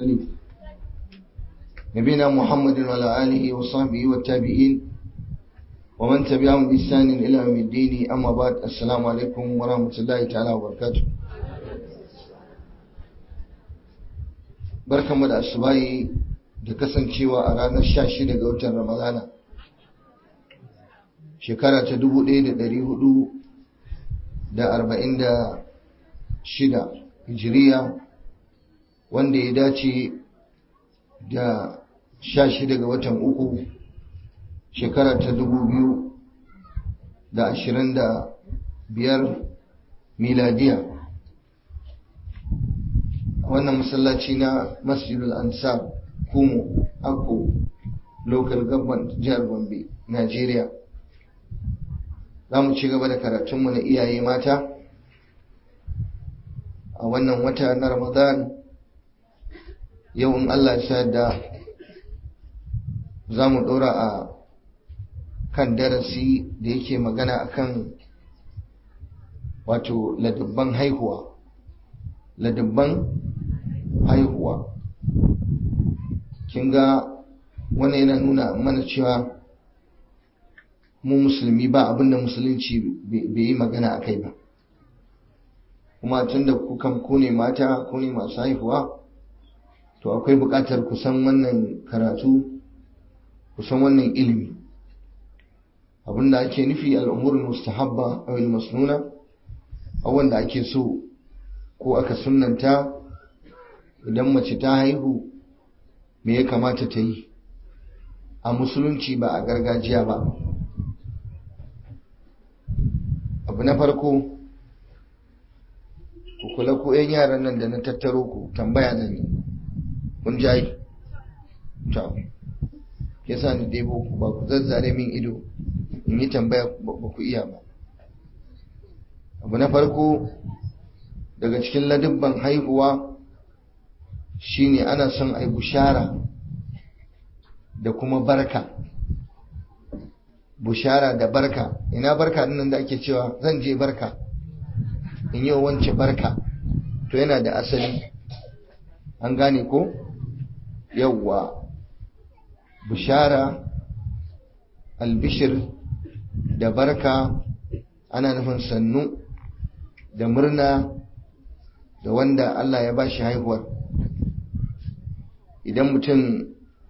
نبينا محمد وعلى آله وصحبه والتابعين ومن تبعهم بإحسان إلى يوم الدين أما بعد السلام عليكم ورحمة الله تعالى وبركاته barkanmu da asubahi da kasancewa a ranar 16 ga watan ramadana shekara ta 1446 hijiriya wanda ya dace da 16 ga watan uku shekara ta 2025 miladiya wannan masallaci na masjidul ansar kumu akko local government jihar gombe nigeria za mu ci gaba da karatunmu na iyaye mata a wannan wata na ramadan yau in allah ya da za mu ɗora a kan darasi da yake magana akan wato ladabban haihuwa ladabban haihuwa kin ga wani yana nuna mana cewa mu musulmi ba abinda musulunci bai yi magana a kai ba kuma tunda kukan ku ne mata ku ne masu haihuwa to akwai buƙatar ku san wannan karatu ku san wannan ilimi abinda ake nufi al'umurin mustahabba a masnuna abubuwan da ake so ko aka sunanta idan mace ta haihu me ya kamata ta yi a musulunci ba a gargajiya ba abu na farko ku kula ko 'yan yaran nan da na tattaro ku tambaya da ni kun jayi ta yasa ni debo ku ba ku zazzare min ido in yi tambaya ba ku iya ba abu na farko daga cikin ladubban haihuwa shine ana son ai bushara da kuma barka bushara da barka ina barka dinnan da ake cewa zan je barka in yi wance barka to yana da asali an gane ko yawwa bushara albishir da barka ana nufin sannu da murna da wanda Allah ya bashi haihuwar idan mutum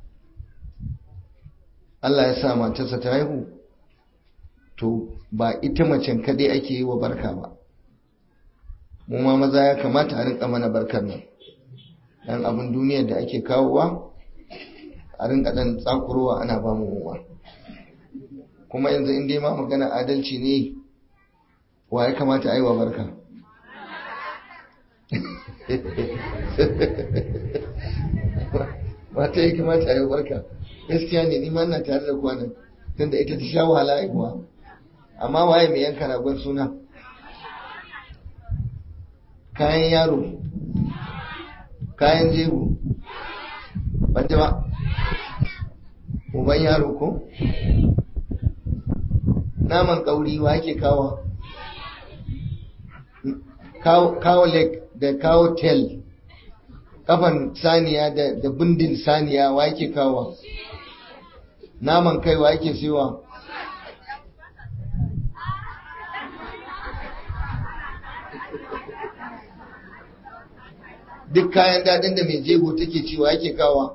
Allah ya sa matarsa ta haihu to ba ita macen kadai ake yi wa barka ba mu ma maza ya kamata a rinka mana barkar nan dan abin duniyar da ake kawowa a rinka dan tsakurowa ana ba mu muwa kuma yanzu in dai ma magana adalci ne wa ya kamata a yi wa barka mata ya kamata a yi barka gaskiya ne nima na tare da kwanan tunda ita ta sha wahala haihuwa amma waye mai yanka ragon suna kayan yaro kayan jego ban ba uban yaro ko naman kauri wa ake kawo kawo leg da kawo tail kafan saniya da bindin saniya wa yake kawo naman kai wa yake siwa duk kayan dadin da mai jego take ciwa yake kawo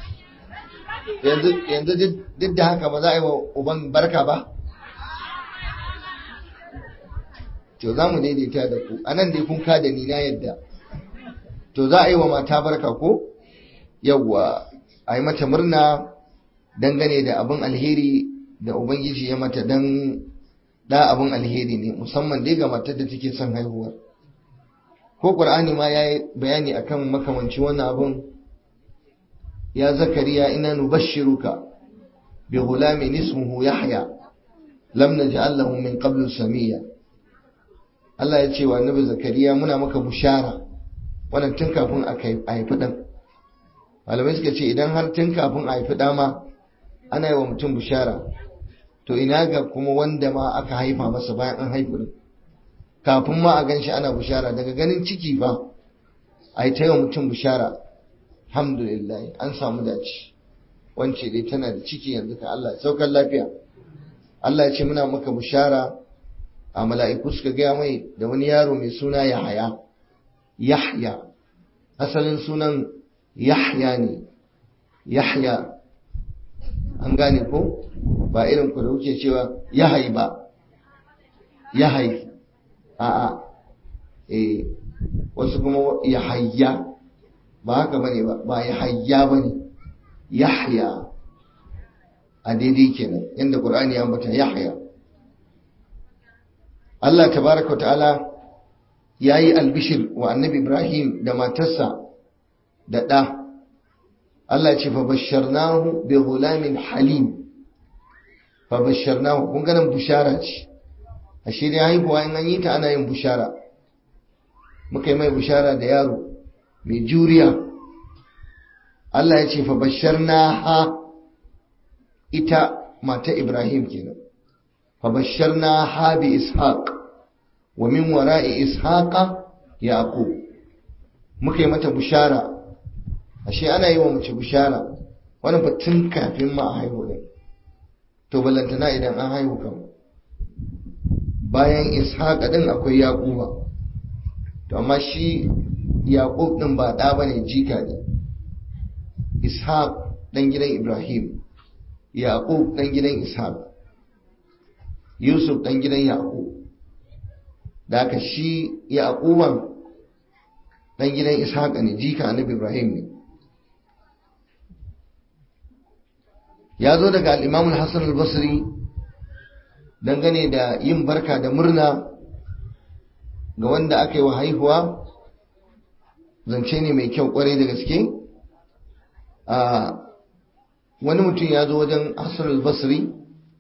yanzu duk da haka ba za a yi wa uban barka ba to za mu daidaita da ku a nan dai kun ka da ni na yadda to za a yi wa mata barka ko yawwa a yi mata murna dangane da abin alheri da ubangiji ya mata dan da abin alheri ne musamman dai ga matar da take son haihuwar ko qur'ani ma yayi bayani akan makamanci wannan abin ya zakariya ina nubashshiruka bi ghulamin ismuhu yahya lam naj'al lahu min qablu samiyya Allah ya ce wa annabi zakariya muna maka bushara wannan tun kafin a haifi ɗan malamai suka ce idan har tun kafin a haifi ɗa ma ana yi wa mutum bushara to ina ga kuma wanda ma aka haifa masa bayan an haifi ɗin kafin ma a gan shi ana bushara daga ganin ciki ba a yi ta yi wa mutum bushara alhamdulillah an samu dace wance dai tana da ciki yanzu ka Allah saukar lafiya Allah ya ce muna maka bushara a mala'iku suka gaya mai da wani yaro mai suna Yahaya Yahya asalin sunan Yahya ne Yahya an gane ko ba irin ku da kuke cewa Yahai ba Yahai a'a eh wasu kuma Yahayya ba haka bane ba ba Yahayya bane Yahya a daidai kenan yadda Qur'ani ya ambata Yahya Allah tabaraka wa ta'ala yayi albishir wa Annabi Ibrahim da matarsa da ɗa Allah ce fa basharnahu bi ghulamin halim fa basharnahu kun ganin bushara ce ashe dai haihuwa in an yi ta ana yin bushara muka yi mai bushara da yaro mai juriya Allah ya ce fa basharnaha ita mata Ibrahim kenan fa basharnaha bi ishaq wa min wara'i ishaqa yaqub muka yi mata bushara ashe ana yi wa mace bushara wannan fa tun kafin ma a haihu ne to ballantana idan an haihu kan bayan ishaqa din akwai yaquba to amma shi yaqub din ba da bane jika ne ishaq dan gidan ibrahim yaqub dan gidan ishaq yusuf dan gidan yaqub da haka shi yaquban dan gidan ishaq ne jika annabi ibrahim ne ya zo daga al'imamun hassan al-basri dangane da yin barka da murna ga wanda aka yi wa haihuwa zance ne mai kyau kwarai da gaske a wani mutum ya zo wajen hassan al-basri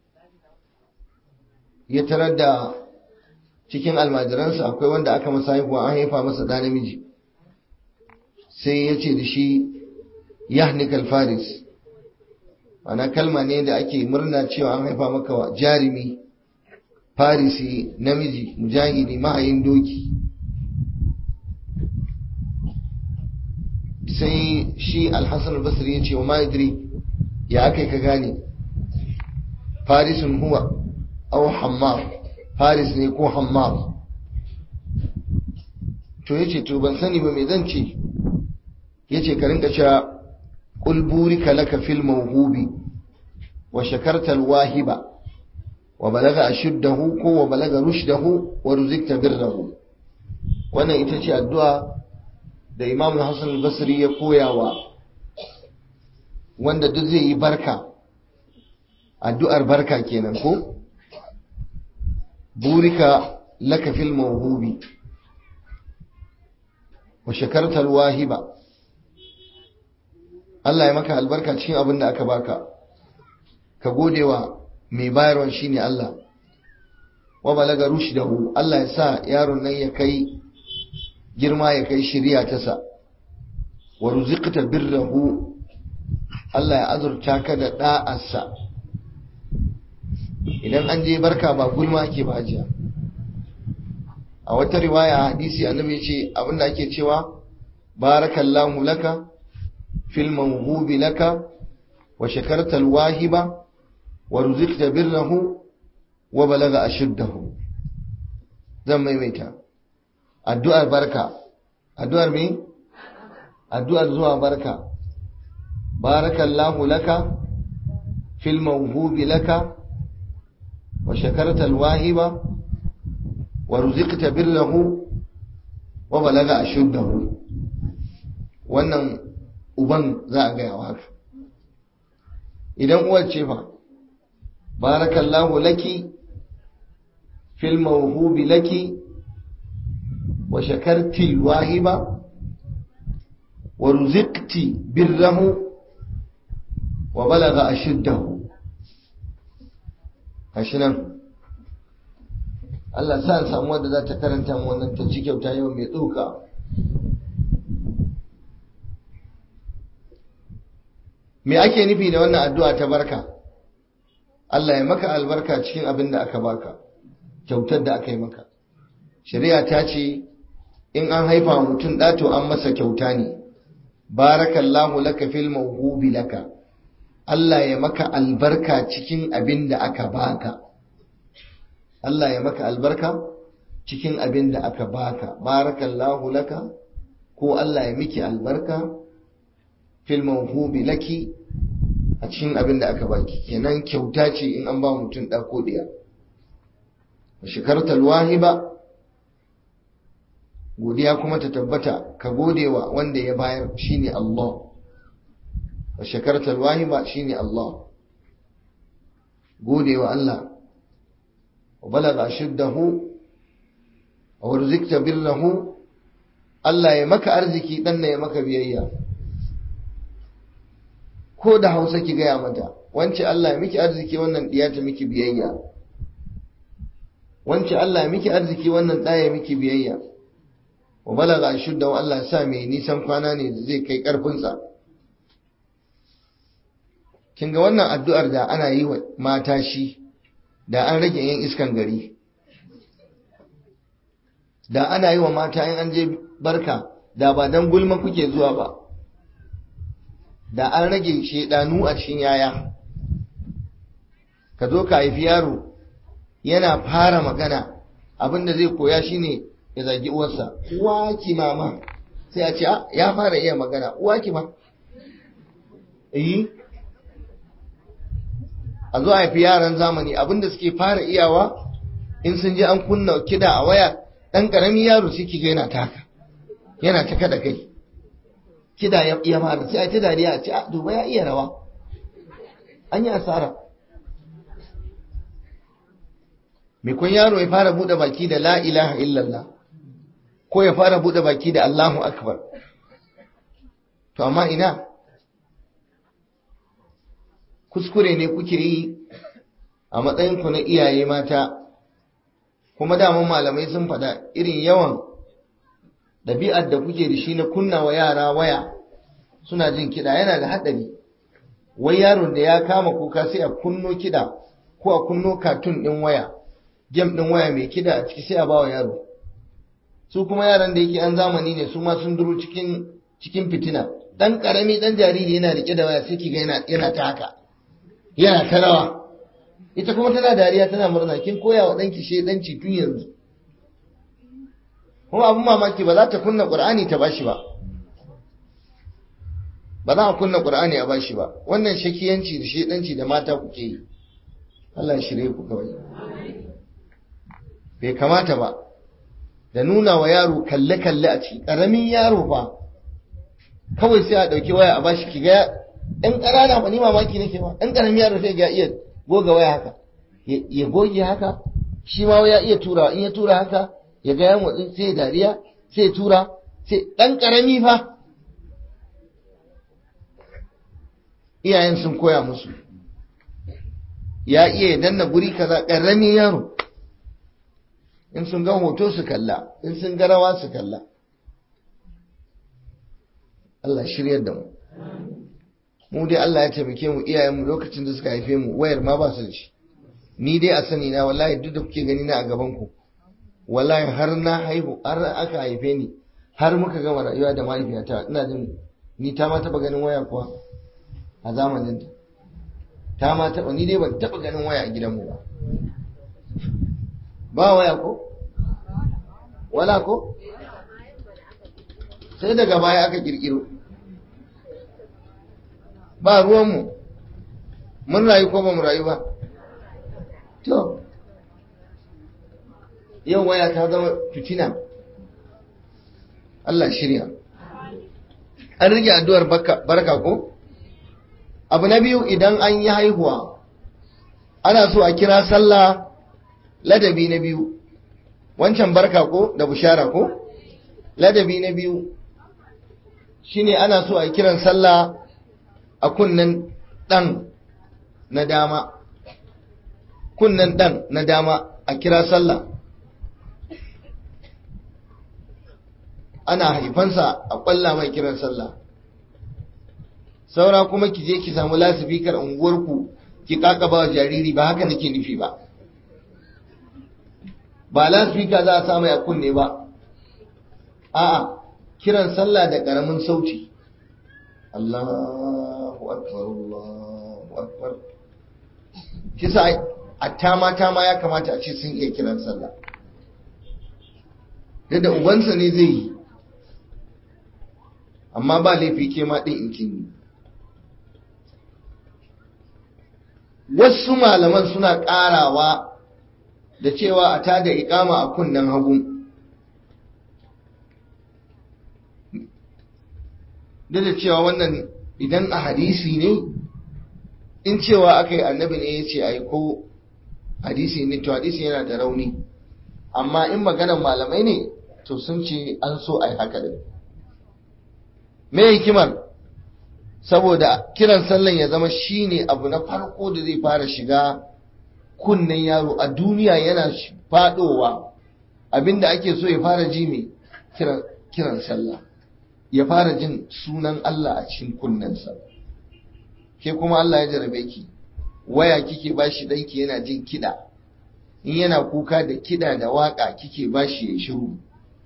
ya tarar da cikin almajiransa akwai wanda aka masa haihuwa an haifa masa ɗa namiji sai ya ce da shi yahnikal faris ana kalma ne da ake murna cewa an haifa maka wa jarumi farisi namiji mujahidi mahayin doki sai shi alhassan albasri ya ce wa ma'idri ya aka ka gane farisun huwa au hammar faris ne ko hammar to ya ce to ban sani ba mai zan ce ya ce ka rinka cewa قل بورك لك في الموهوب وشكرت الواهب وبلغ أشده وبلغ رشده ورزقت بره wannan ita ce addu'a da Imam Hassan al-Basri ya koyawa wanda duk zai yi barka addu'ar barka kenan ko burika laka fil mawhubi wa shakarta al-wahiba Allah ya maka albarka cikin abin da aka baka ka gode wa mai bayarwan shine Allah wa balaga rushdahu Allah ya sa yaron nan ya kai girma ya kai shiriya ta sa wa ruziqta birrahu Allah ya azurta ka da da'arsa idan an je barka ba gulma ake ba jiya a wata riwaya hadisi annabi ya ce abinda ake cewa barakallahu laka في الموهوب لك وشكرت الواهب ورزقت بره وبلغ أشده zan maimaita addu'ar barka addu'ar me addu'ar zuwa barka barakallahu laka fil mawhubi laka wa shakarta alwahiba wa ruziqta birrahu wa balaga ashuddahu wannan uban za a gaya haka idan uwar ce fa barakallahu laki fil mawhubi laki wa shakarti wahiba wa ruziqti birrahu wa balagha ashuddahu kashi nan Allah sa samu wanda za ta karanta mu wannan ta ci kyauta yau mai tsoka me ake nufi da wannan addu'a ta barka Allah ya maka albarka cikin abin da aka baka kyautar da aka yi maka shari'a ta ce in an haifa mutum ɗato an masa kyauta ne barakallahu laka fil mawhubi laka Allah ya maka albarka cikin abin da aka baka Allah ya maka albarka cikin abin da aka baka barakallahu laka ko Allah ya miki albarka fil mawhubi laki a cikin abin da aka baki kenan kyauta ce in an ba mutum ɗa ko ɗiya shikartar wahiba godiya kuma ta tabbata ka godewa wanda ya bayar shine Allah wa shakartar wahiba shine Allah godewa Allah wa balaga shiddahu wa rizqta birrahu Allah ya maka arziki dan ya maka biyayya ko da Hausa ki gaya mata wance Allah ya miki arziki wannan diya ta miki biyayya wance Allah ya miki arziki wannan ɗaya miki biyayya wa balaga shudda wa Allah sa mai nisan kwana ne da zai kai ƙarfinsa kin ga wannan addu'ar da ana yi wa mata shi da an rage yin iskan gari da ana yi wa mata in an je barka da ba dan gulma kuke zuwa ba da an rage shedanu a cikin yaya ka zo ka haifi yaro yana fara magana abinda zai koya shine ya zagi uwarsa uwa ki mama sai a ce ya fara iya magana uwa ki ma eh a zo haifi yaran zamani abinda suke fara iyawa in sun je an kunna kida a waya dan karamin yaro shi kiga yana taka yana ta kada kai kida ya iya fara sai a ta dariya a ce a duba ya iya rawa an yi asara mai kun yaro ya fara bude baki da la ilaha illallah ko ya fara bude baki da Allahu akbar to amma ina kuskure ne kuke yi a matsayinku na iyaye mata kuma daman malamai sun faɗa irin yawan ɗabi'ar da kuke da shi na kunna wa yara waya suna jin kiɗa yana da haɗari wai yaron da ya kama kuka sai a kunno kiɗa ko a kunno katun ɗin waya gem ɗin waya mai kiɗa a ciki sai a bawa yaro su kuma yaran da yake an zamani ne su ma sun duro cikin cikin fitina dan karami dan jariri yana rike da waya sai kiga yana yana ta haka yana ta rawa ita kuma tana dariya tana murna kin koya wa danki shedanci tun yanzu kuma abun mamaki ba za ta kunna qur'ani ta bashi ba ba za a kunna qur'ani a bashi ba wannan shakiyanci da shedanci da mata kuke yi Allah ya shirye ku kawai bai kamata ba da nuna wa yaro kalle-kalle a ciki ƙaramin yaro fa kawai sai a ɗauki waya a bashi ki ga ɗan ƙanana ba ni mamaki nake ba ɗan ƙaramin yaro sai ga iya goga waya haka ya goge haka shi ma ya iya tura in ya tura haka ya ga ya motsi sai dariya sai tura sai ɗan ƙarami fa iyayen sun koya musu ya iya ya danna guri kaza ƙaramin yaro in sun ga hoto su kalla in sun ga rawa su kalla Allah shiryar da mu mu dai Allah ya taimake mu iyayenmu lokacin da suka haife mu wayar ma ba su da shi ni dai a sani na wallahi duk da kuke gani na a gaban ku wallahi har na haihu har aka haife ni har muka gama rayuwa da mahaifiyata ina jin ni ta ma taba ganin waya kuwa a zamanin ta ta ma taba ni dai ban taba ganin waya a gidanmu ba ba waya ko wala ko sai daga baya aka kirkiro ba ruwanmu mun rayu ko ba mu rayu ba to yau waya ta zama fitina Allah shirya an rage addu'ar barka ko abu na biyu idan an yi haihuwa ana so a kira sallah ladabi na biyu wancan barka ko da bushara ko ladabi na biyu shine ana so a kiran sallah a kunnen dan na dama kunnen dan na dama a kira sallah ana haifansa a kwalla mai kiran sallah saura kuma ki je ki samu lasifikar unguwarku ki kakaba wa jariri ba haka nake nufi ba ba lasifika za a sa mai a kunne ba a'a kiran sallah da karamin sauti Allahu akbar Allahu akbar kisa atta mata ma ya kamata a ce sun iya kiran sallah da ubansa ne zai yi amma ba laifi ke ma ɗin in kin yi wasu malaman suna ƙarawa da cewa a tada ikama a kunnen hagu duk da cewa wannan idan a hadisi ne in cewa aka yi annabi ne ya ce a yi ko hadisi ne to hadisi yana da rauni amma in maganar malamai ne to sun ce an so a yi haka da me hikimar saboda kiran sallan ya zama shine abu na farko da zai fara shiga kunnen yaro a duniya yana fadowa abinda ake so ya fara ji mai kiran sallah ya fara jin sunan Allah a cikin kunnensa ke kuma Allah ya jarabe ki waya kike bashi danki yana jin kida in yana kuka da kida da waka kike bashi ya shiru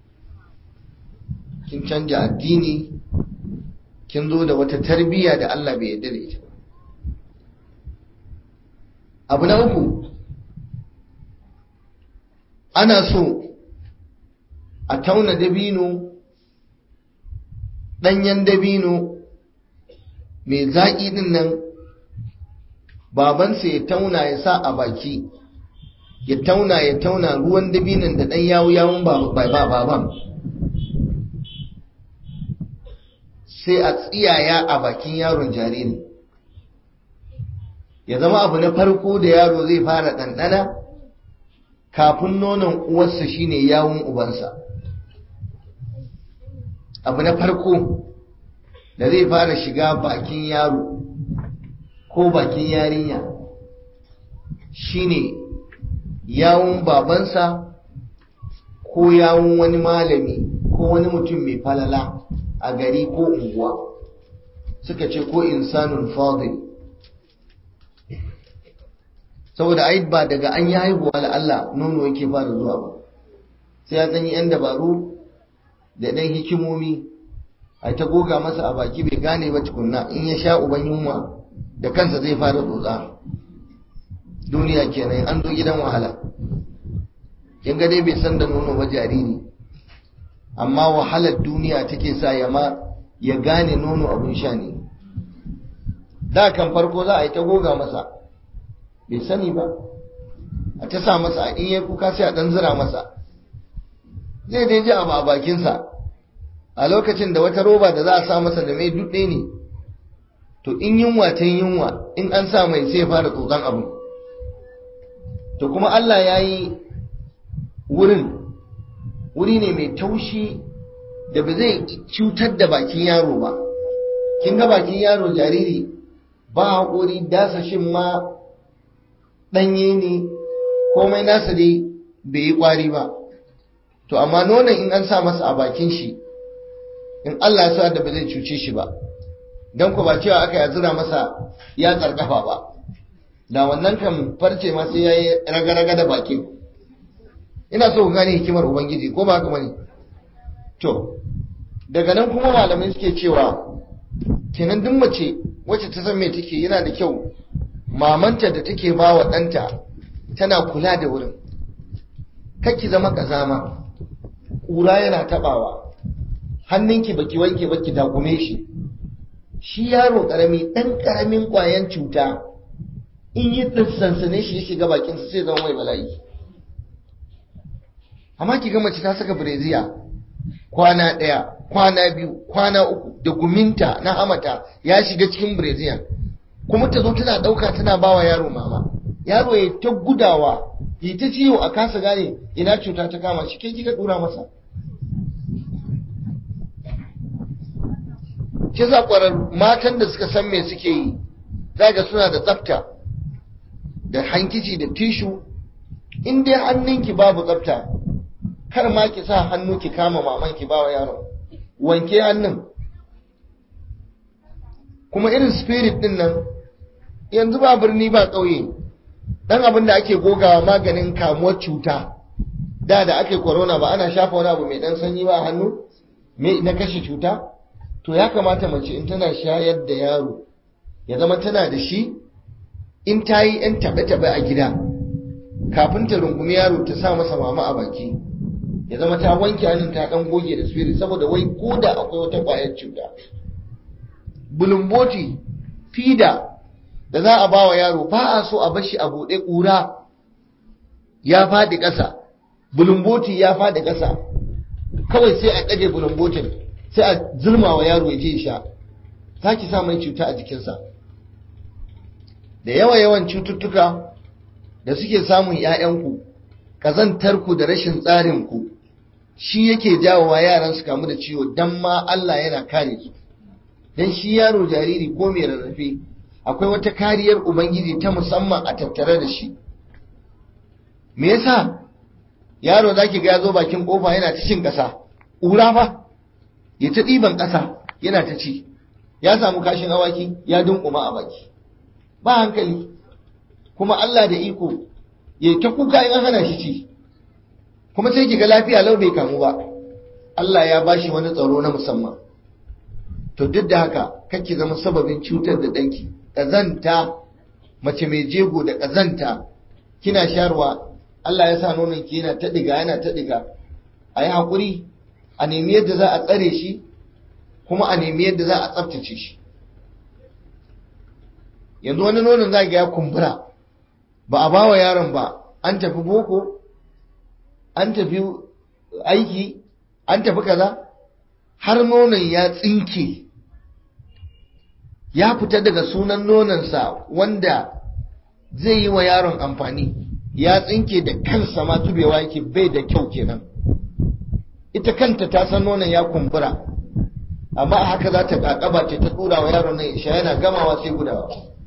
kin canja addini kin zo da wata tarbiyya da Allah bai yarda da ita abu na uku ana so a tauna dabino ɗanyen dabino mai zaƙi ɗin nan babansa ya tauna ya sa a baki ya tauna ya tauna ruwan dabinon da ɗan yawo yawon baban sai a tsiyaya a bakin yaron jariri ya zama abu na farko da yaro zai fara ɗanɗana kafin nonon uwarsa shine yawon ubansa abu na farko da zai fara shiga bakin yaro ko bakin yarinya shine yawon babansa ko yawon wani malami ko wani mutum mai falala a gari ko unguwa suka ce ko insanun fadil saboda ai ba daga an yi haihuwa da Allah nono yake fara zuwa ba sai ya ɗanyi 'yan dabaru da ɗan hikimomi a ta goga masa a baki bai gane ba tukunna in ya sha uban yunwa da kansa zai fara tsotsa duniya kenan an zo gidan wahala kin ga dai bai san da nono ba jariri amma wahalar duniya take sa ya ma ya gane nono abin sha ne da kan farko za a yi ta goga masa bai sani ba a ta sa masa in ya kuka sai a ɗan zira masa zai dai ji abu a bakinsa a lokacin da wata roba da za a sa masa da mai dudde ne to in yunwa ta yunwa in an sa mai sai fara tsotson abu to kuma Allah ya yi wurin wuri ne mai taushi da ba zai cutar da bakin yaro ba kin ga bakin yaro jariri ba haƙuri dasashin ma ɗanye ne komai nasa dai bai yi ƙwari ba to amma nonon in an sa masa a bakin shi in Allah ya sa da ba zai cuce shi ba don ku ba cewa aka ya zura masa ya tsarkafa ba da wannan kan farce ma sai ya yi raga-raga da bakin ina so ku gane hikimar ubangiji ko ba haka bane to daga nan kuma malamai suke cewa kenan duk mace wacce ta san me take yana da kyau mamanta da take ba wa ɗanta tana kula da wurin ki zama kazama ƙura yana taɓawa hannunki baki wanke baki dakume shi shi yaro ƙarami ɗan ƙaramin ƙwayan cuta in yi sansane shi ya shiga bakinsa sai zama mai bala'i amma ki ga mace ta saka bireziya kwana ɗaya kwana biyu kwana uku da guminta na hamata ya shiga cikin bireziyan kuma ta zo tana ɗauka tana bawa yaro mama yaro ya ta gudawa ya ta ciwo a kasa gane ina cuta ta kama shi kai kika dura masa ke za ƙwarar matan da suka san me suke yi zaga suna da tsafta da hankici da tishu in dai hannunki babu tsafta kar ma ki sa hannu ki kama maman ki bawa yaron wanke hannun kuma irin spirit din nan yanzu ba birni ba ƙauye dan abin da ake gogawa maganin kamuwar cuta da da ake corona ba ana shafa wani abu mai dan sanyi ba a hannu me na kashe cuta to ya kamata mace in tana shayar da yaro ya zama tana da shi in ta yi 'yan taɓe-taɓe a gida kafin ta rungumi yaro ta sa masa mama a baki ya zama ta wanke hannun ta ɗan goge da spirit saboda wai ko da akwai wata ƙwayar cuta bulumboti fida da za a ba wa yaro ba a so a bashi a buɗe ƙura ya faɗi ƙasa bulumboti ya faɗi ƙasa kawai sai a ƙaje bulumbotin sai a zurma wa yaro ya je sha za ki sa mai cuta a jikinsa da yawa yawan cututtuka da suke samun 'ya'yanku ƙazantarku da rashin tsarinku shi yake jawowa yaran su kamu da ciwo don ma Allah yana kare su don shi yaro jariri ko mai rarrafe akwai wata kariyar ubangiji ta musamman a tattare da shi me yasa yaro zaki ga ya zo bakin kofa yana ta cin ƙasa ƙura fa ya ta ɗiban ƙasa yana ta ci ya samu kashin awaki ya dunkuma a baki ba hankali kuma Allah da iko ya ta kuka in an hana shi ci kuma sai ki ga lafiya lau bai kamu ba Allah ya bashi wani tsaro na musamman to duk da haka kake zama sababin cutar da danki kazanta mace mai jego da kazanta kina sharwa Allah ya sa nonon ki yana ta diga yana ta diga a yi haƙuri a nemi yadda za a tsare shi kuma a nemi yadda za a tsaftace shi yanzu wani nonon za ga ya kumbura ba a bawa yaron ba an tafi boko an tafi aiki an tafi kaza har nonon ya tsinke ya fita daga sunan nononsa wanda zai yi wa yaron amfani ya tsinke da kansa ma tubewa yake bai da kyau kenan ita kanta ta san nonon ya kumbura amma a haka za ta kakaba ce ta tura wa yaron nan isha yana gamawa sai gudawa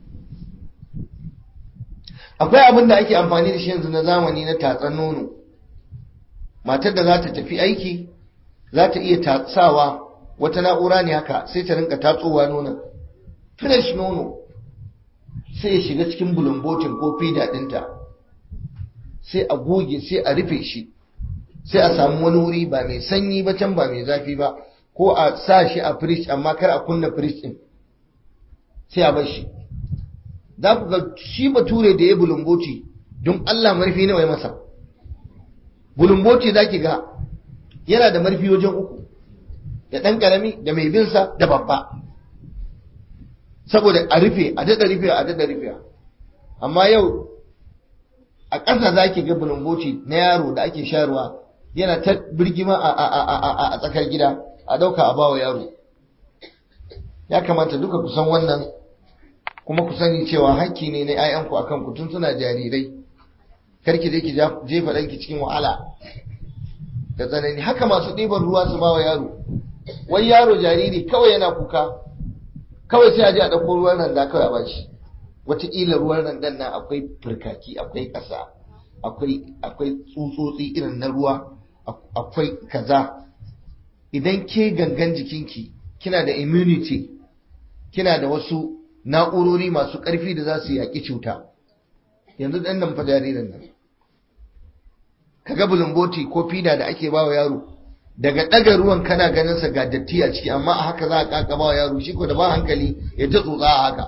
akwai abin da ake amfani da shi yanzu na zamani na tatsan nono matar da za ta tafi aiki za ta iya tatsawa wata na'ura ne haka sai ta rinka tatsowa nonon fresh nono sai ya shiga cikin bulumbotin ko fida ɗinta sai a goge sai a rufe shi sai a samu wani wuri ba mai sanyi ba can ba mai zafi ba ko a sa shi a fridge amma kar a kunna fridge ɗin sai a bar shi za ku ga shi bature da ya bulumboti don Allah marfi nawa ya masa bulumboti za ki ga yana da marfi wajen uku da ɗan ƙarami da mai binsa da babba saboda a rufe a daɗa rufe a daɗa rufe amma yau a ƙasa za ki ga bulumboti na yaro da ake sharuwa yana ta birgima a tsakar gida a ɗauka a bawa yaro ya kamata duka kusan wannan kuma ku sani cewa hakki ne na 'ya'yanku akan ku tun suna jarirai karki je ki jefa ɗanki cikin wahala da tsanani haka masu ɗiban ruwa su bawa yaro wai yaro jariri kawai yana kuka kawai sai a je a ɗauko ruwan randa kawai a bashi wataƙila ruwan randan nan akwai firkaki akwai ƙasa akwai tsutsotsi irin na ruwa akwai kaza idan ke gangan jikinki kina da immunity kina da wasu na'urori masu ƙarfi da za su yaƙi cuta yanzu ɗan nan fa jaririn nan kaga bulumboti ko fida da ake bawa yaro daga ɗaga ruwan kana ganin sa ga datti a ciki amma a haka za a kaka bawa yaro shi ko da ba hankali ya ta tsotsa a haka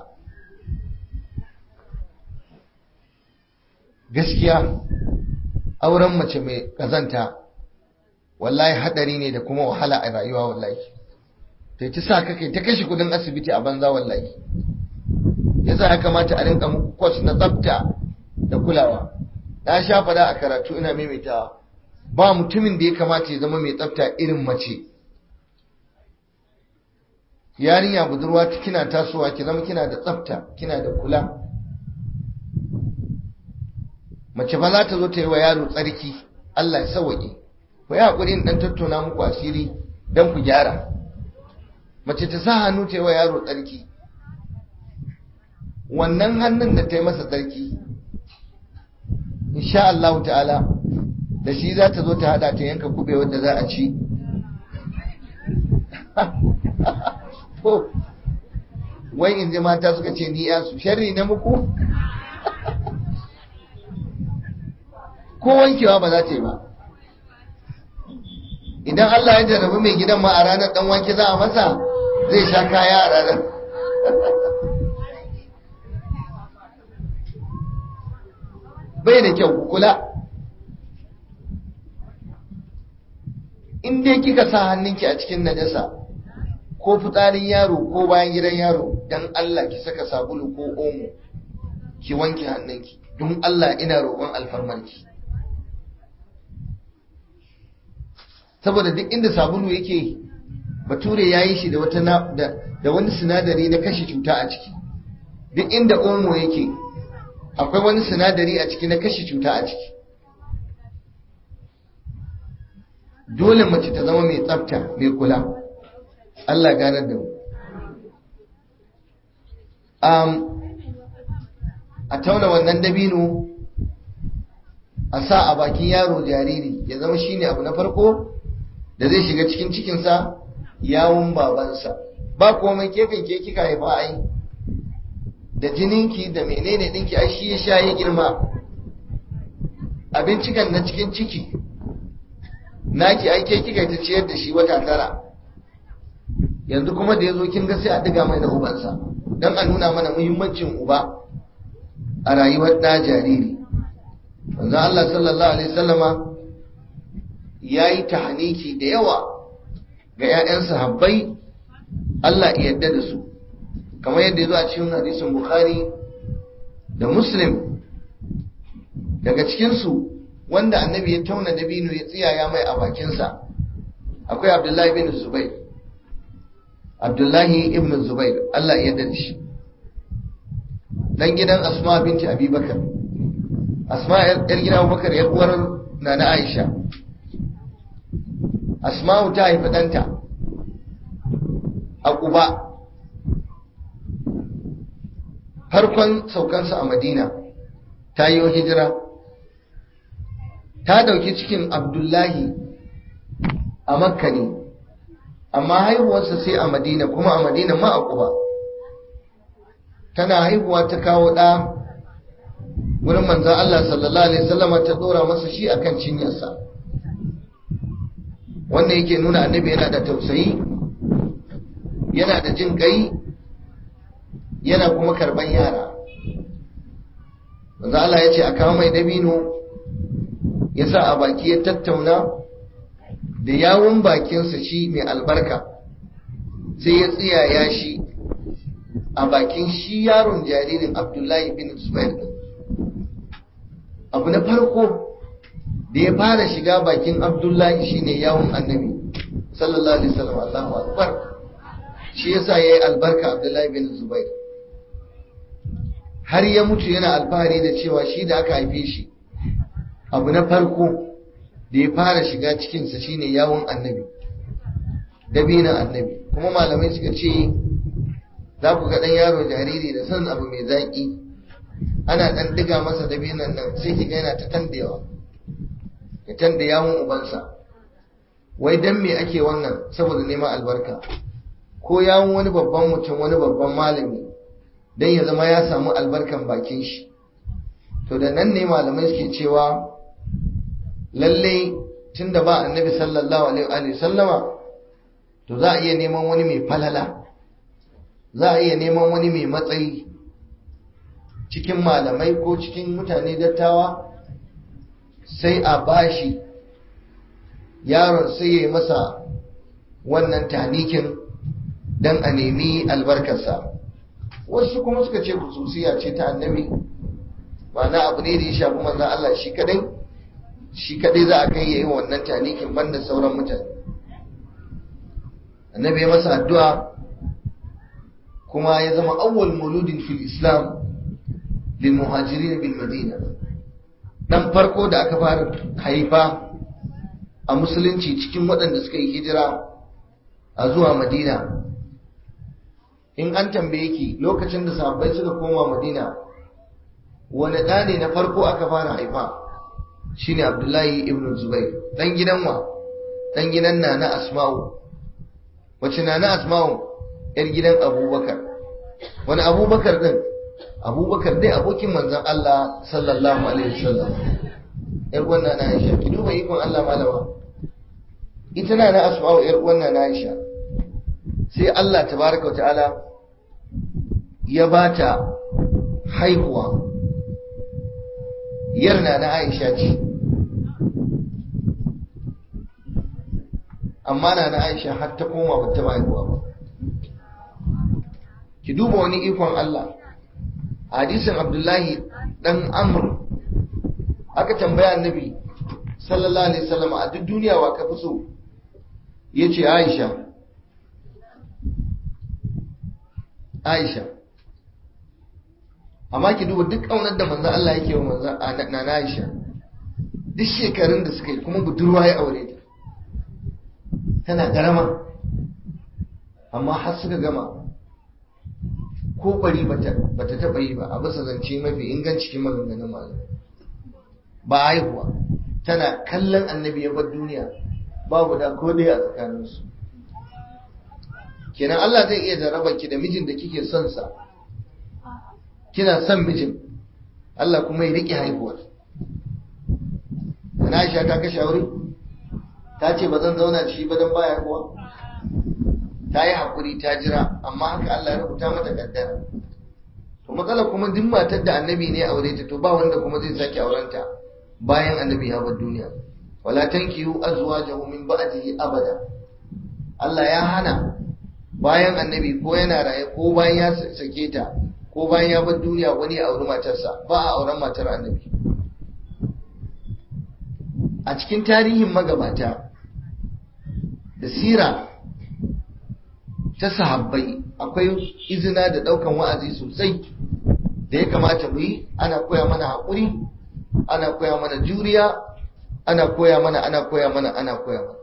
gaskiya auren mace mai kazanta wallahi hadari ne da kuma wahala a rayuwa wallahi ta ci sa kai ta kashe kudin asibiti a banza wallahi yasa ya kamata a rinka muku kwas na tsafta da kulawa na sha fada a karatu ina maimaitawa ba mutumin da ya kamata ya zama mai tsafta irin mace yarinya budurwa kina tasowa ki zama kina da tsafta kina da kula mace ba za ta zo ta yi wa yaro tsarki Allah ya sauwaƙe ku yi haƙuri in ɗan tattauna muku asiri don ku gyara mace ta sa hannu ta yi wa yaro tsarki wannan hannun da ta yi masa tsarki insha Allah ta'ala da shi za ta zo ta hada ta yanka kube wadda za a ci wai in ji mata suka ce ni su sharri na muku ko wankewa ba za ta yi ba idan Allah ya jarrabi mai gidan ma a ranar dan wanke za a masa zai sha kaya a ranar bai da kyau kula in dai kika sa hannunki a cikin najasa ko fitsarin yaro ko bayan gidan yaro dan Allah ki saka sabulu ko omo ki wanke hannunki don Allah ina roƙon alfarmarki saboda duk inda sabulu yake bature ya yi shi da wata da wani sinadari na kashe cuta a ciki duk inda omo yake akwai wani sinadari a ciki na kashe cuta a ciki dole mace ta zama mai tsafta mai kula Allah ganar da mu a tauna wannan dabino a sa a bakin yaro jariri ya zama shine abu na farko da zai shiga cikin cikinsa yawun babansa ba komai kefin ke kika haifa ai da jininki da menene dinki ai shi ya sha ya girma abincikan na cikin ciki naki ai ke kika ta ciyar da shi wata tara yanzu kuma da yazo kin ga sai a diga mai da ubansa dan a nuna mana muhimmancin uba a rayuwar da jariri manzo Allah sallallahu alaihi wasallama yayi tahniki da yawa ga ƴaƴan sahabbai Allah ya yarda da su kamar yadda ya zo a cikin hadisin Bukhari da Muslim daga cikinsu wanda annabi ya tauna dabino ya tsiyaya mai a bakinsa akwai Abdullahi bin Zubair Abdullahi ibn Zubair Allah ya yarda shi dan gidan Asma binti Abi Bakar Asma yar gidan Abubakar ya uwar Nana Aisha Asma'u ta haifi ɗanta a Quba farkon saukansa a madina ta yi hijira ta dauki cikin abdullahi a makka ne amma haihuwarsa sai a madina kuma a madina ma a kuba tana haihuwa ta kawo ɗa wurin manzan Allah sallallahu Alaihi wasallama ta ɗora masa shi akan cinyarsa wanda yake nuna annabi yana da tausayi yana da jin ƙai yana kuma karban yara manzo Allah ya ce a kawo mai dabino ya sa a baki ya tattauna da yawun bakinsa shi mai albarka sai ya tsiyaya shi a bakin shi yaron jaririn abdullahi bin zubair abu na farko da ya fara shiga bakin abdullahi shine yawun annabi sallallahu alaihi wasallam Allahu akbar shi yasa yayi albarka abdullahi bin zubair har ya mutu yana alfahari da cewa shi da aka haife shi abu na farko da ya fara shiga cikinsa shine yawon annabi dabinan annabi kuma malamai suka ce za ku ga ɗan yaro jariri da son abu mai zaƙi ana ɗan diga masa dabinan nan sai ki ga yana ta tandewa ya tanda yawon ubansa wai dan me ake wannan saboda neman albarka ko yawon wani babban mutum wani babban malami don ya zama ya samu albarkan bakin shi to da nan ne malamai suke cewa lalle tun da ba annabi sallallahu alaihi sallama to za a iya neman wani mai falala za a iya neman wani mai matsayi cikin malamai ko cikin mutane dattawa sai a bashi yaron sai ya yi masa wannan tanikin don a nemi albarkarsa wasu kuma suka ce kususiya ce ta annabi ma'ana abu ne da ya shafi manzan Allah shi kadai shi kadai za a kai yayin wannan tanikin banda sauran mutane annabi ya masa addu'a kuma ya zama awwal mauludin fil islam lil muhajirin bil madina dan farko da aka fara haifa a musulunci cikin waɗanda suka yi hijira a zuwa madina in an tambaye ki lokacin da sahabbai suka koma madina wani ɗa ne na farko aka fara haifa shine abdullahi ibn zubair dan gidan wa dan gidan na na asma'u wace na na asma'u yar gidan abubakar wani abubakar din abubakar dai abokin manzon Allah sallallahu alaihi wasallam yar wannan na Aisha ki duba ikon Allah malama ita na na asma'u yar wannan na Aisha sai Allah tabaraka ta'ala ya bata haihuwa yarna na Aisha ce amma na na Aisha har ta koma ba ta haihuwa ba ki duba wani ikon Allah hadisin Abdullahi dan Amr aka tambaya annabi sallallahu alaihi wasallam a duk duniya wa ka fi so yace Aisha Aisha amma ki duba duk kaunar da manzon Allah yake wa manzon na Aisha duk shekarun da suka yi kuma budurwa ya aure ta tana garama amma har suka gama ko bari bata taba yi ba a bisa zance mafi inganci cikin maganganun malam ba haihuwa tana kallon annabi ya bar duniya babu da ko dai a tsakaninsu kenan Allah zai iya jarraba ki da mijin da kike son sa kina son mijin Allah kuma ya rike haihuwar Ana Aisha ta kashe aure ta ce ba zan zauna da shi ba don baya kuwa ta yi haƙuri ta jira amma haka Allah ya rubuta mata kaddara to matsala kuma duk matar da annabi ne aure ta to ba wanda kuma zai sake aurenta bayan annabi ya bar duniya wala tankihu azwajahu min ba'dihi abada Allah ya hana bayan annabi ko yana raye ko bayan ya sake ta ko bayan ya bar duniya wani ya auri matarsa ba a auren matar annabi a cikin tarihin magabata da sira ta sahabbai akwai izina da daukan wa'azi sosai da ya kamata mu yi ana koya mana haƙuri ana koya mana juriya ana koya mana ana koya mana ana koya mana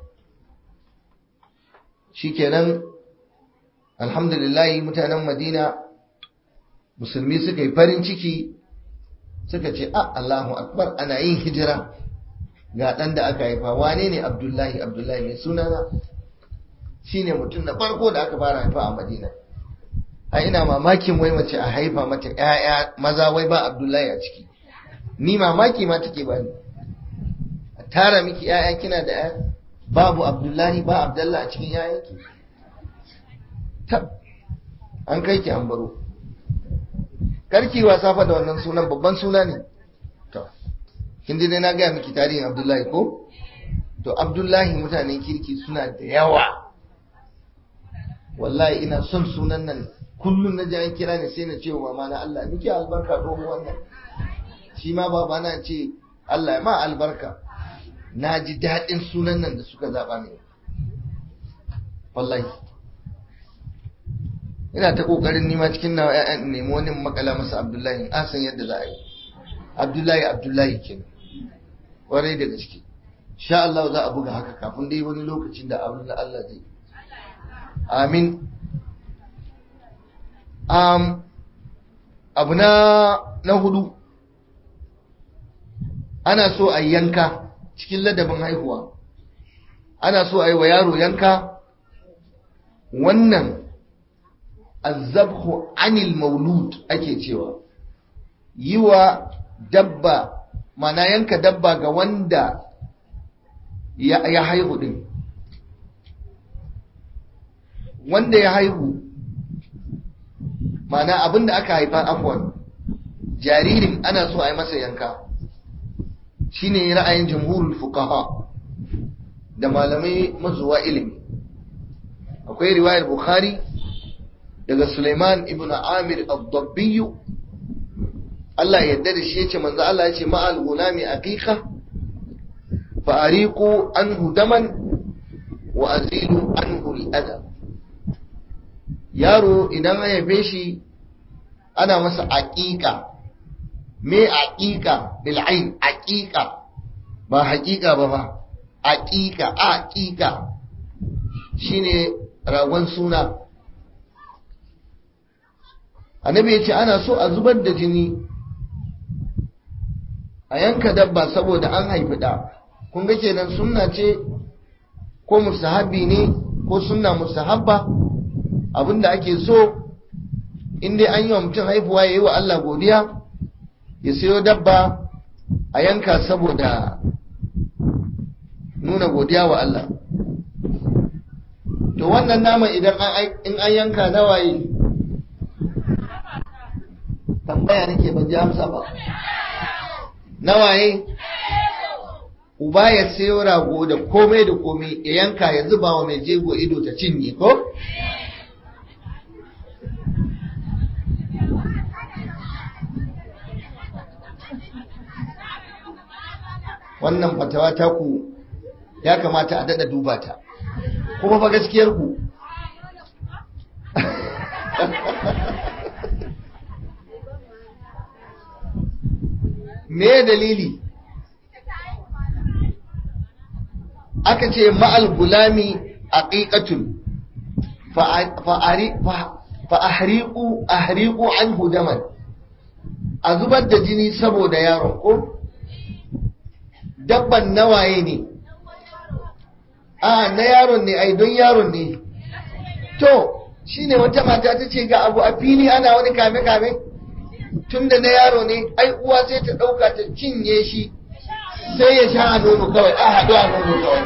shikenan alhamdulillahi mutanen madina musulmi suka yi farin ciki suka ce a Allahu akbar ana yin hijira ga ɗan da aka haifa wane ne abdullahi abdullahi mai sunana shi ne mutum na farko da aka fara haifa a madina a ina mamakin wai mace a haifa mata ‘ya'ya maza wai ba abdullahi a ciki ni mamaki ma take bani a tara miki ‘ya'ya kina da ‘ya babu abdullahi ba abdullah a cikin ‘ya'yanki tab an kai ki an baro karki wasa fa da wannan sunan babban suna ne to kin dai na gaya miki tarihin abdullahi ko to abdullahi mutanen kirki suna da yawa wallahi ina son sunan nan kullum na ji an kira ni sai na ce wa mama na Allah miki albarka domin wannan shi ma baba na ce Allah ma albarka na ji daɗin sunan nan da suka zaɓa ne wallahi ina ta ƙoƙarin nima cikin nawa ƴaƴan nemi wani makala masa abdullahi an san yadda za a yi abdullahi abdullahi kenan kwarai da gaske sha Allah za a buga haka kafin dai wani lokacin da abin da Allah zai amin um, abu na na hudu ana so a yanka cikin ladabin haihuwa ana so a yi wa yaro yanka wannan azabhu anil maulud ake cewa yi wa dabba mana yanka dabba ga wanda ya, ya haihu din wanda ya haihu mana abinda aka haifa afwan jaririn ana so a yi masa yanka shine ra'ayin jamhurul fuqaha da malamai mazuwa ilimi akwai riwayar bukhari daga Suleiman ibn Amir al-Dabbi Allah ya yarda da shi yace manzo Allah yace ma'al gulami aqiqa fa ariqu anhu daman wa azilu anhu al-adha yaro idan an haife shi ana masa aqiqa me aqiqa bil ain aqiqa ba haqiqa ba ba aqiqa aqiqa shine ragon suna annabi ya ce ana so a zubar da jini a yanka dabba saboda an haifi ɗa kun ga kenan sunna ce ko musahabi ne ko sunna musahabba abinda ake so in dai an yi wa mutum haifuwa ya yi wa Allah godiya ya sayo dabba a yanka saboda nuna godiya wa Allah to to wannan naman idan in an yanka nawaye tambaya nake ban ji amsa ba nawaye uba ya sayo rago da komai da komai ya yanka ya zuba wa mai jego ido ta cinye ko wannan fatawa ta ku ya kamata a dada duba ta kuma fa gaskiyar ku me dalili aka ce ma'al gulami aqiqatun fa ahriqu ahriqu anhu daman a zubar da jini saboda yaron ko dabban nawaye ne a na yaron ne ai don yaron ne to shine wata mata ta ce ga abu a fili ana wani kame kame tunda na yaro ne ai uwa sai ta dauka ta cinye shi sai ya sha a nono kawai a haɗu a nono kawai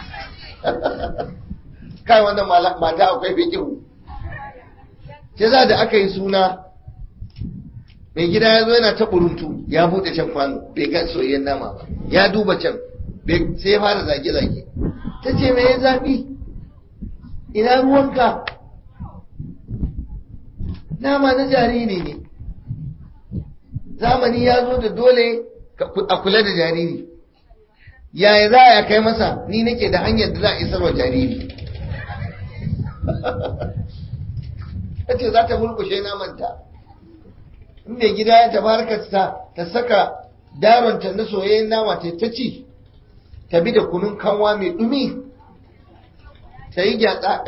kai wannan mata akwai fikihu sai za da aka yi suna mai gida ya zo yana ta buruntu ya buɗe can kwano bai ga soyayyen nama ba ya duba can sai ya fara zage-zage ta ce mai zafi ina ruwanka nama na jariri ne zamani ya zo da dole a kula da jariri yaya za a kai masa ni nake da hanyar da za a isar wa jariri ta ce za ta mulkushe namanta in mai gida ya tabarkata ta saka daronta na soyayyen nama ta ta ci ta bi da kunun kanwa mai dumi ta yi gyatsa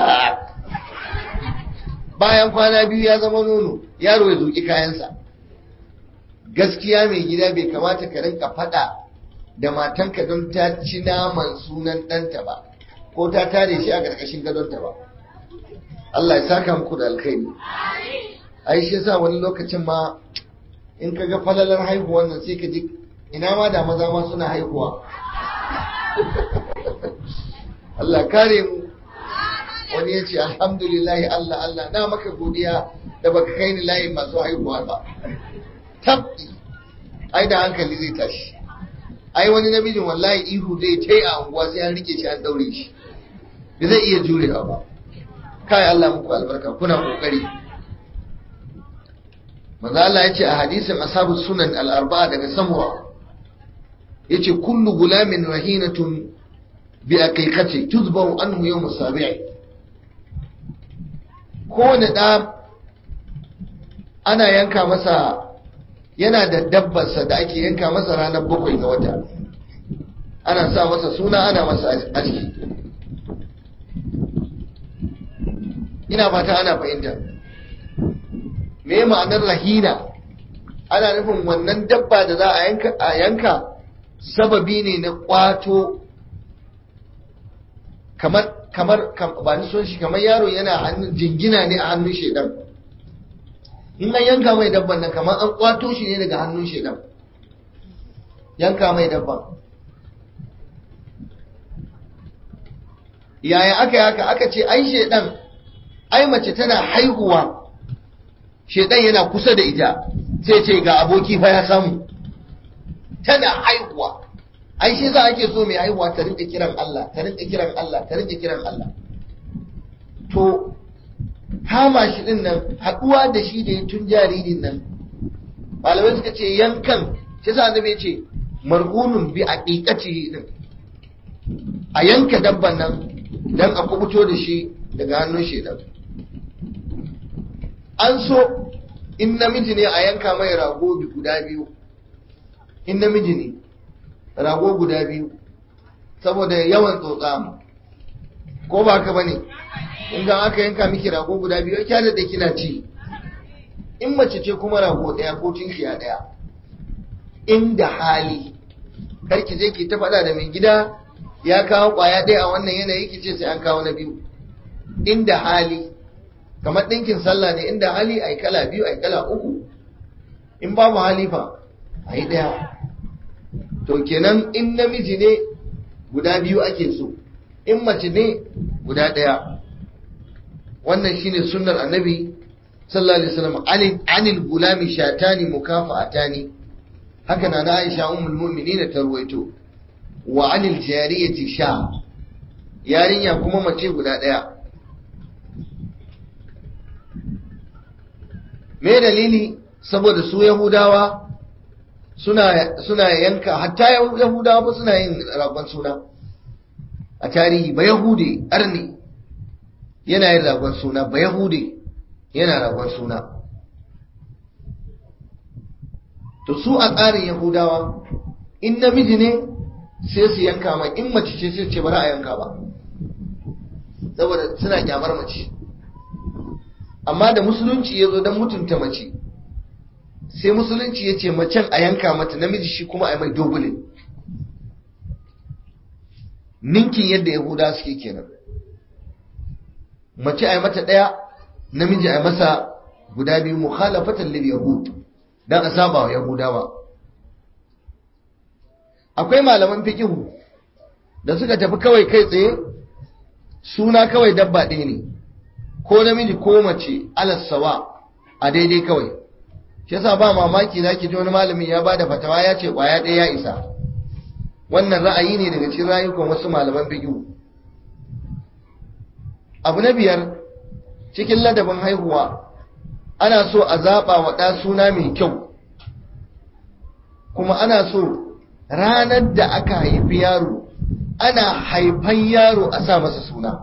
bayan kwana biyu ya zama nono yaro ya zuƙi kayansa gaskiya mai gida bai kamata ka rinka faɗa da matanka don ta ci naman sunan ɗanta ba ko ta tare shi a ƙarƙashin gadonta ba Allah ya saka muku da alkhairi ai shi yasa wani lokacin ma in ka ga falalar haihuwan nan sai ka ji ina ma da maza ma suna haihuwa Allah kare mu wani ya ce alhamdulillahi Allah Allah na maka godiya da baka kai ni layin masu haihuwa ba tabbi ai da hankali zai tashi ai wani namijin wallahi ihu zai ta yi a unguwa sai an rike shi an daure shi da zai iya jurewa ba kai Allah muku albarka kuna kokari manzo Allah ya ce a hadisin ashabu sunan al-arba'a daga samura yace kullu gulamin rahinatun bi aqiqati tuzbahu anhu yawm as-sabi'i kowane da ana yanka masa yana da dabbarsa da ake yanka masa ranar bakwai ga wata ana sa masa suna ana masa aski ina fata ana fahimta me ma'anar rahina ana nufin wannan dabba da za a yanka sababi ne na kwato kamar kamar ba ni son shi kamar yaro yana hannun jingina ne a hannun shedan in an yanka mai dabban nan kamar an kwato shi ne daga hannun shedan yanka mai dabban yaya aka yi haka aka ce ai shedan ai mace tana haihuwa shedan yana kusa da ita sai ce ga aboki fa ya samu tana haihuwa ai shi za ake so mai haihuwa ta rinka kiran Allah ta rinka kiran Allah ta rinka kiran Allah to kama shi din nan haduwa da shi da ya tun jaririn nan malamai suka ce yankan shi sa annabi ce marhunun bi aqiqatihi din a yanka dabban nan dan a kubuto da shi daga hannun shedan an so in namiji ne a yanka mai rago guda biyu in namiji ne rago guda biyu saboda yawan tsotsa ko ba ka bane in aka yanka miki rago guda biyu ya da kina ci in mace ce kuma rago daya ko tinkiya daya inda hali karki je ki ta faɗa da mai gida ya kawo kwaya ɗaya a wannan yanayi ki ce sai an kawo na biyu inda hali kamar ɗinkin sallah ne inda hali ai kala biyu ai kala uku in babu hali fa ai ɗaya to kenan in namiji ne guda biyu ake so in mace ne guda ɗaya wannan shine sunnar annabi sallallahu alaihi wasallam anil anil gulami shatani mukafa'atani haka na na Aisha ummul mu'minin ta ruwaito wa anil jariyati sha yarinya kuma mace guda ɗaya me dalili saboda su yahudawa suna suna yanka hatta yahudawa ba suna yin ragon suna a tarihi ba yahude arni yana yin ragon suna ba yahude yana ragon suna to su a tsarin yahudawa in namiji ne sai su yanka mai in mace ce sai ce ba a yanka ba saboda suna kyamar mace amma da musulunci ya zo don mutunta mace sai musulunci ya ce macen a yanka mata namiji shi kuma a mai dogule ninkin yadda yahuda suke kenan mace a mata ɗaya namiji a masa guda biyu mukhalafatan lil yahud dan a saba wa yahudawa akwai malaman fiqihu da suka tafi kawai kai tsaye suna kawai dabba ɗaya ne ko namiji ko mace alassawa a daidai kawai shi yasa ba mamaki zaki ji wani malamin ya bada fatawa ya ce kwaya ɗaya ya isa wannan ra'ayi ne daga cikin rayukan wasu malaman fiqh abu na biyar cikin ladabin haihuwa ana so a zaɓa wa ɗa suna mai kyau kuma ana so ranar da aka haifi yaro ana haifan yaro a sa masa suna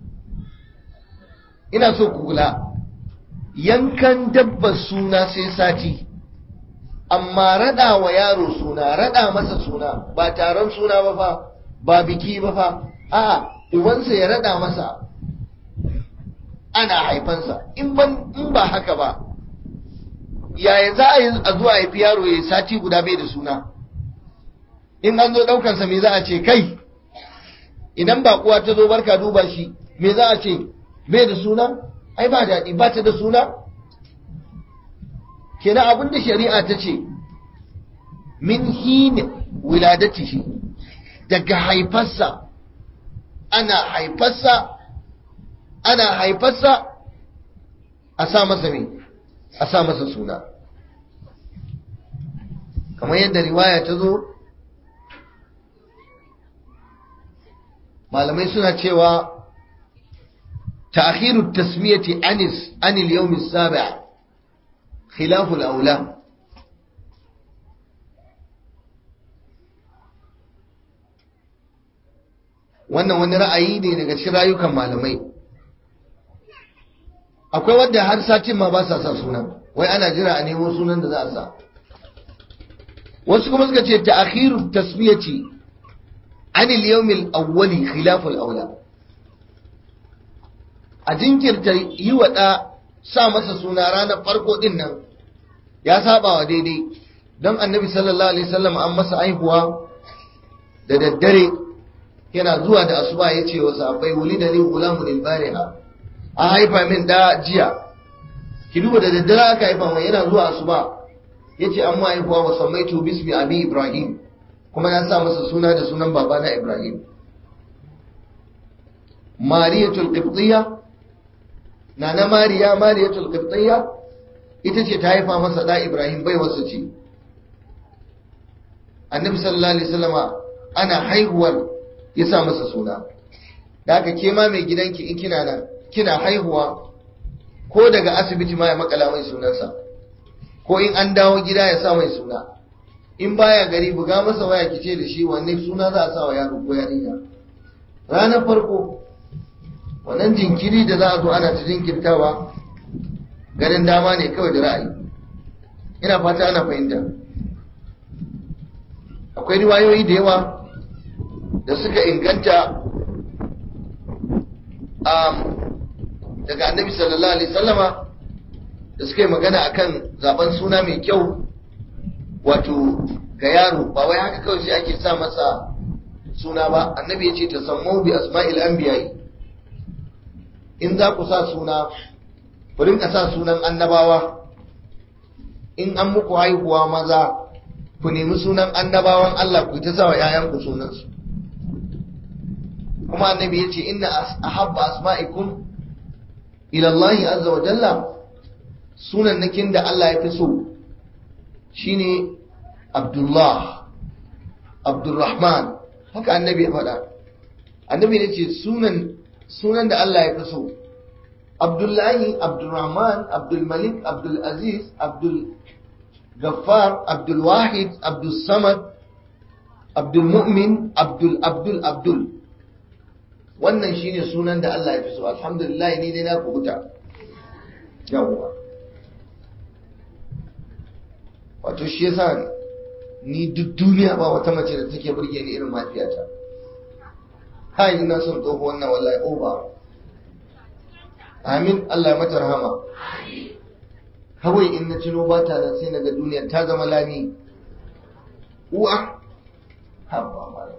ina so ku kula yankan dabbar suna sai sati amma rada wa yaro suna rada masa suna ba taron suna ba fa ba biki ba fa a ubansa ya rada masa ana haifansa in ban in ba haka ba yaya za a yi a zuwa haifi yaro ya sati guda bai da suna in an zo daukansa me za a ce kai idan ba kuwa ta zo barka duba shi me za a ce bai da suna ai ba daɗi ba ta da suna kenan abin da shari'a ta ce min hin wiladatihi daga haifarsa ana haifarsa ana haifarsa a sa masa me a sa masa suna kamar yadda riwaya ta zo malamai suna cewa تأخير التسمية عن عن اليوم السابع خلاف الأولى wannan wani ra'ayi ne daga cikin rayukan malamai akwai wadda har satin ma ba sa sa suna wai ana jira a nemo sunan da za a sa wasu kuma suka ce ta'akhiru tasmiyati an al-yawm al-awwali khilaf al-awla a jinkirta yi wa ɗa sa masa suna ranar farko ɗin nan ya saba wa daidai don annabi sallallahu alaihi wasallam an masa aihuwa da daddare yana zuwa da asuba ya ce wa sahabbai wuli da ni gulamun ilbariha a haifa min da jiya ki duba da daddare aka haifa mai yana zuwa asuba ya ce an haihuwa wa sammaitu bismi abi ibrahim kuma na sa masa suna da sunan babana ibrahim mariyatul qibtiyya nana mariya mariyatul qibtiyya ita ce ta haifa masa da ibrahim bai wasu ce annabi sallallahu alaihi wasallama ana haihuwar ya sa masa suna da haka ke ma mai gidanki in kina nan kina haihuwa ko daga asibiti ma ya makala mai sunansa ko in an dawo gida ya sa mai suna in baya gari buga masa waya kice da shi wanne suna za a sa wa yaro ko yarinya ranar farko wannan jinkiri da za a zo ana ta jinkirtawa ganin dama ne kawai da ra'ayi ina fata ana fahimta akwai riwayoyi da yawa da suka inganta daga annabi sallallahu alaihi sallama da suka yi magana akan zaben suna mai kyau wato ga yaro ba wai haka kawai sai ake sa masa suna ba annabi ya ce ta sammu bi asma'il anbiya'i in za ku sa suna ku rinka sa sunan annabawa in an muku haihuwa maza ku nemi sunan annabawan Allah ku ta sa wa ‘ya'yanku sunansu kuma annabi yace inna ahabba asma'ikum ila Allah azza wa jalla sunan nakin da Allah ya fi so shine Abdullah Abdurrahman haka annabi ya faɗa annabi ya ce sunan sunan da Allah ya fi so Abdullahi Abdurrahman Abdulmalik Abdulaziz Abdul Gaffar Abdul Wahid Abdul Samad Abdul Mu'min Abdul Abdul Abdul wannan shine sunan da Allah ya fi so alhamdulillah ni dai na kubuta yawwa wato shi yasa ni duk duniya ba wata mace da take burge ni irin mafiyata kai ina son tsoho wannan wallahi oba amin Allah ya mata rahama kawai in na cino ba ta nan sai naga duniya ta zama lami uwa habba mala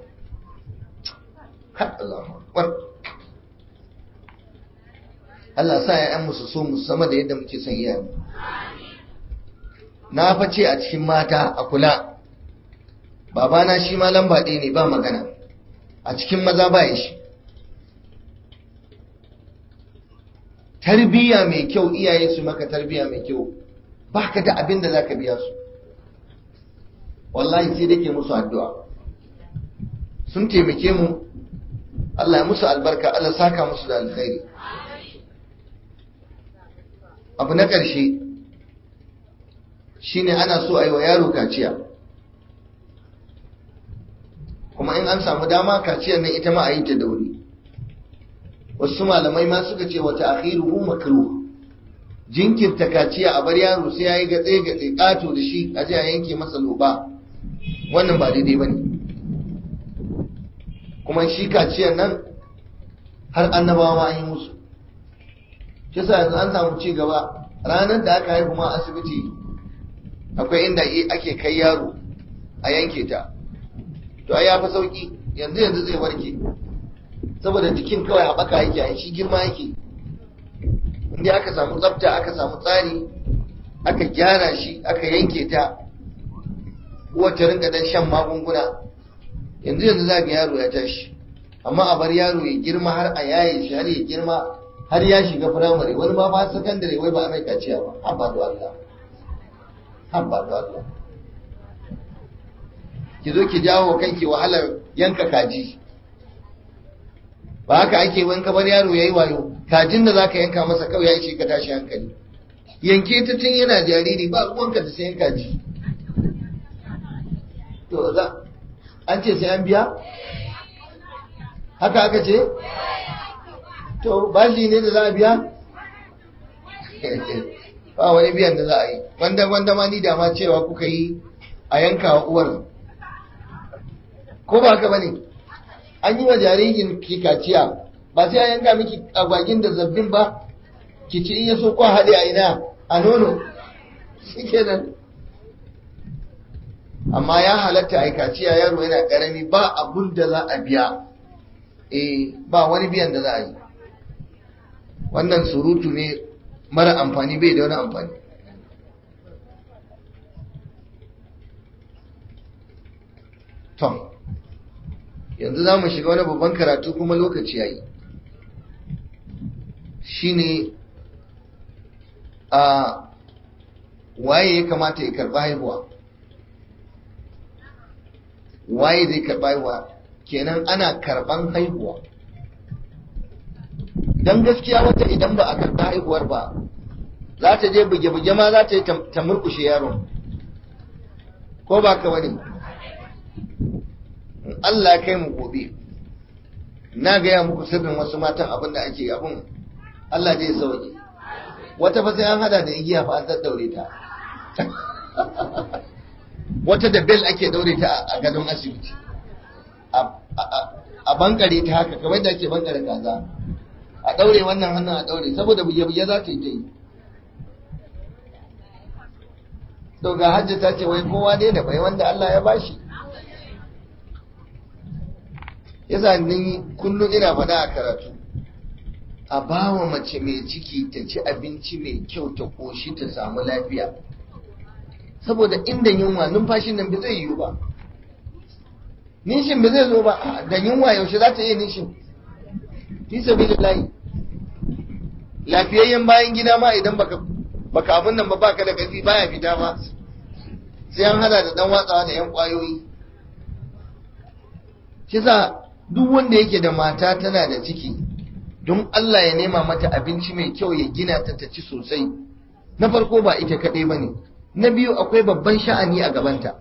Allah akbar Allah sa ya su so mu sama da yadda muke son iyayen na face a cikin mata a kula babana shi ma lamba ɗaya ne ba magana a cikin maza ba shi tarbiyya mai kyau iyaye su maka tarbiyya mai kyau ba ka da abin da za ka biya su wallahi sai dake musu addu'a sun taimake mu Allah ya musu albarka Allah saka musu da alkhairi abu na ƙarshe shine ana so a yi wa yaro kaciya kuma in an samu dama kaciyar nan ita ma a yi ta da wuri wasu malamai ma suka ce wata akhiruhu makruh jinkirta kaciya a bar yaro sai yayi gatse gatse kato da shi a je a yanke masa loba wannan ba daidai bane kuma shi kaciyar nan har annabawa ma an yi musu kisa yanzu an samu ci gaba ranar da aka haihu ma asibiti akwai inda ake kai yaro a yanke ta to ai ya fi sauki yanzu yanzu zai warke saboda jikin kawai haɓaka yake a shi girma yake inda aka samu tsafta aka samu tsari aka gyara shi aka yanke ta wata rinka dan shan magunguna yanzu yanzu za ga yaro ya tashi amma a bar yaro ya girma har a yaye shi har ya girma har ya shiga firamare wani ma ba sakandare wai ba a mai kaciya ba habba da Allah habba da Allah ki zo ki jawo kanki wahalar yanka kaji ba haka ake wani kamar yaro yayi wayo kajin da zaka yanka masa kawai ya ishe ka tashi hankali yanke ta tun yana jariri ba ruwanka da sayan kaji to za an ce sai an biya haka aka ce to bashi ne da za a biya ba wani biyan da za a yi wanda wanda ma ni da ma cewa kuka yi a yanka wa uwar ko ba haka bane an yi wa jaririn ki kaciya ba sai a yanka miki agwagin da zabbin ba ki ci in ya so ko haɗe a ina a nono shikenan amma ya halatta a kaciya yaro yana ƙarami ba abun da za a biya eh ba wani biyan da za a yi wannan surutu ne mara amfani bai da wani amfani to yanzu za mu shiga wani babban karatu kuma lokaci ya yi shi ne a waye ya kamata ya karɓa haihuwa waye zai karɓa haihuwa kenan ana karɓan haihuwa don gaskiya wata idan ba a karɓa haihuwar ba za ta je buge-buge ma za ta yi ta murkushe yaron ko ba ka wani Allah kai mu gobe na gaya muku sirrin wasu matan abin da ake abin Allah zai sauke wata fa sai an hada da igiya fa an daddaure ta wata da bel ake daure ta a gadon asibiti a bankare ta haka kamar da ake bankare kaza a daure wannan hannun a daure saboda buge-buge za ta yi ta yi to ga hajji ta ce wai kowa ne da bai wanda Allah ya bashi yasa ni kullum ina faɗa a karatu a bawa mace mai ciki ta ci abinci mai kyau ta koshi ta samu lafiya saboda inda yunwa numfashin nan bai zai yiwu ba nishin bai zai zo ba da yunwa yaushe za ta iya nishin fi sabilillahi lafiyayyen bayan gida ma idan baka baka abin nan ba baka da kafi baya fita ba sai an hada da dan watsawa da yan kwayoyi shi sa duk wanda yake da mata tana da ciki don Allah ya nema mata abinci mai kyau ya gina ta ta ci sosai na farko ba ita kaɗai ba ne na biyu akwai babban sha'ani a gabanta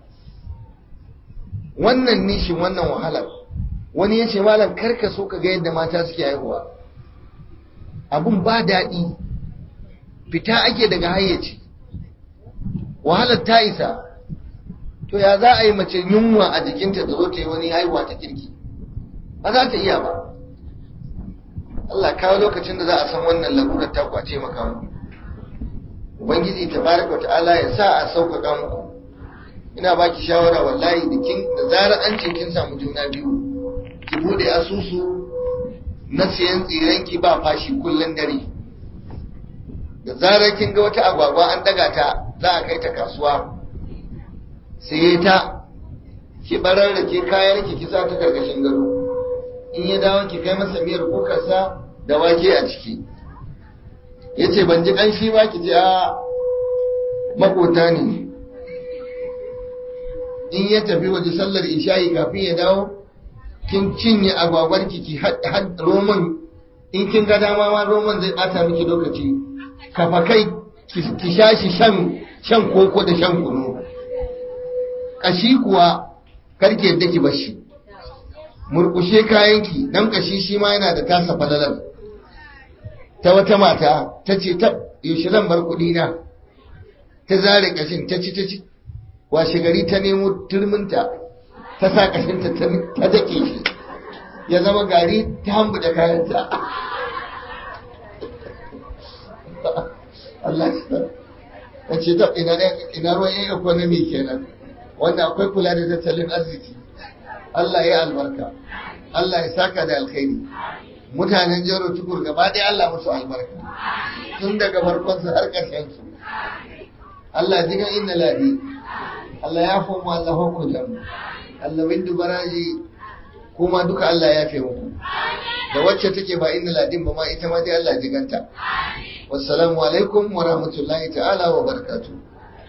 wannan nishin wannan wahalar wani ya ce malam karka so ka ga yadda mata suke haihuwa abun ba daɗi fita ake daga hayyaci wahalar ta isa to ya za a yi mace yunwa a jikinta da zo ta yi wani haihuwa ta kirki ba za ta iya ba Allah kawo lokacin da za a san wannan lalurar ta kwace maka mu ubangiji tabaraka ta'ala ya sa a sauƙaƙa muku ina baki shawara wallahi da kin da zarar an ce kin samu juna biyu ki bude asusu na siyan tsiren ki ba fashi kullun dare da zarar kin ga wata agwagwa an daga ta za a kai ta kasuwa sai ta ki barar da ke kayan ki kisa ta karkashin gado in ya dawo ki kai masa miyar kukarsa da wake a ciki ya ce ban ji ƙanshi ba ki ji a makota ne in ya tafi waje sallar isha'i kafin ya dawo kin cinye agwagwar ki ki had roman in kin ga dama ma roman zai bata miki lokaci kafa kai ki sha shi shan shan koko da shan kunu kashi kuwa karke yadda ki bashi murkushe kayanki dan kashi shi ma yana da tasa falalar ta wata mata ta ce ta yaushe zan bar kuɗi na ta zare kashin ta ci ta ci washe gari ta nemo turminta ta sa kashinta ta dake shi ya zama gari ta hambu da kayanta Allah ya ce ta ina ruwan yin economy kenan wanda akwai kula da tattalin arziki Allah ya albarka Allah ya saka da alkhairi mutanen jaro tukur gaba ɗaya Allah musu albarka tun daga farkonsu har ƙarshen su Allah jigan inna ladi Allah ya fomu Allah hukutan Allah windu baraji kuma duka Allah ya fi muku da wacce take ba inna ladin ba ma ita ma dai Allah jiganta wassalamu alaikum wa rahmatullahi ta'ala wa barakatuh